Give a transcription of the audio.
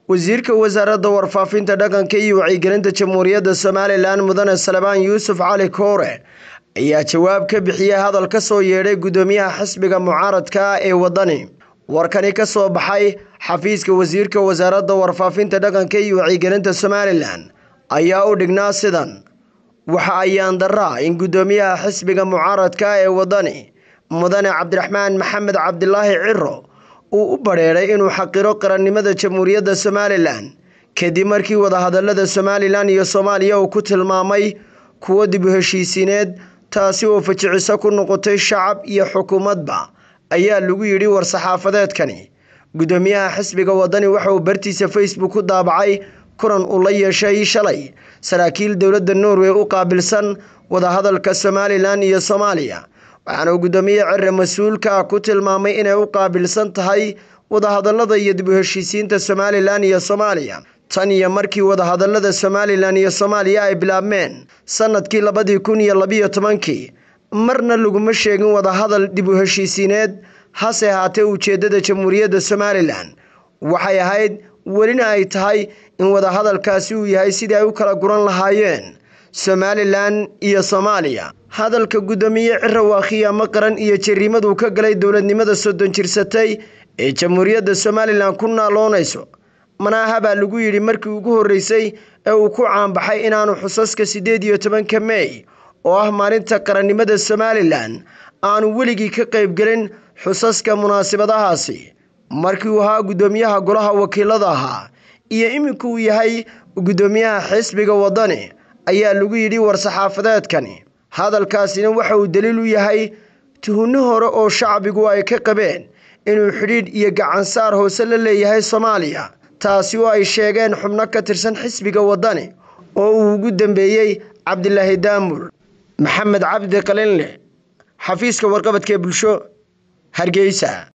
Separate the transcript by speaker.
Speaker 1: wasiirka wasaaradda warfaafinta dhaqanka iyo wacyigelinta jamhuuriyadda somalilan mudane salebaan yuusuf cali koore ayaa jawaab ka bixiyey hadal ka soo yeedhay guddoomiyaha xisbiga mucaaradka ah ee waddani warkani ka soo baxay xafiiska wasiirka wasaaradda warfaafinta dhaqanka iyo wacyigelinta somalilan ayaa u dhignaa sidan waxa ayaan daraa in guddoomiyaha xisbiga mucaaradka ah ee waddani mudane cabdiraxmaan maxamed cabdilaahi ciro uu u badheedhay inuu xaqiro qarannimada jamhuuriyadda somalilan kadib markii wadahadalada somalilan iyo soomaaliya uu ku tilmaamay kuwo dib u heshiisiineed taasi oo fajiciso ku noqotay shacab iyo xukuumadba ayaa lagu yidhi war-saxaafadeedkani guddoomiyaha xisbiga waddani waxa uu bartiisa facebook ku daabacay kulan uu la yeeshay shalay saraakiil dowladda norway u qaabilsan wadahadalka somalilan iyo soomaaliya waxaana uu guddoomiye cire mas-uulka ku tilmaamay inay u qaabilsan tahay wadahadalada iyo dib u heshiisiinta somalilan iyo soomaaliya tan iyo markii wadahadalada somalilan iyo soomaaliya ay bilaabmeen sanadkii labadii kun iyo labiyo tobankii marna laguma sheegin wadahadal dib u heshiisiineed hase ahaatee ujeeddada jamhuuriyadda somalilan waxay ahayd welina ay tahay in wadahadalkaasi uu yahay sidii ay u kala guran lahaayeen somalilan iyo soomaaliya hadalka guddoomiye cire waa khiyaamo qaran iyo jariimaduu ka galay dowladnimada soddon jirsatay ee jamhuuriyadda somalilan ku naaloonayso manaaha baa lagu yidhi markii ugu horreysay ee uu ku caanbaxay inaanu xusaska siddeed iyo tobanka mey oo ah maalinta qarannimada somalilan aanu weligii ka qaybgelin xusaska munaasabadahaasi markii uu ahaa guddoomiyaha golaha wakiilada ahaa iyo iminka uu yahay guddoomiyaha xisbiga waddani ayaa lagu yidhi war-saxaafadeedkani hadalkaasina waxa uu daliil u yahay tuhunno hore oo shacbigu ay ka qabeen inuu xidhiidh iyo gacansaar hoose la leeyahay soomaaliya taasi oo ay sheegeen xubno ka tirsan xisbiga waddani oo uu ugu dambeeyey cabdilaahi daamur maxamed cabdi qalinle xafiiska warqabadka ee bulsho hargeysa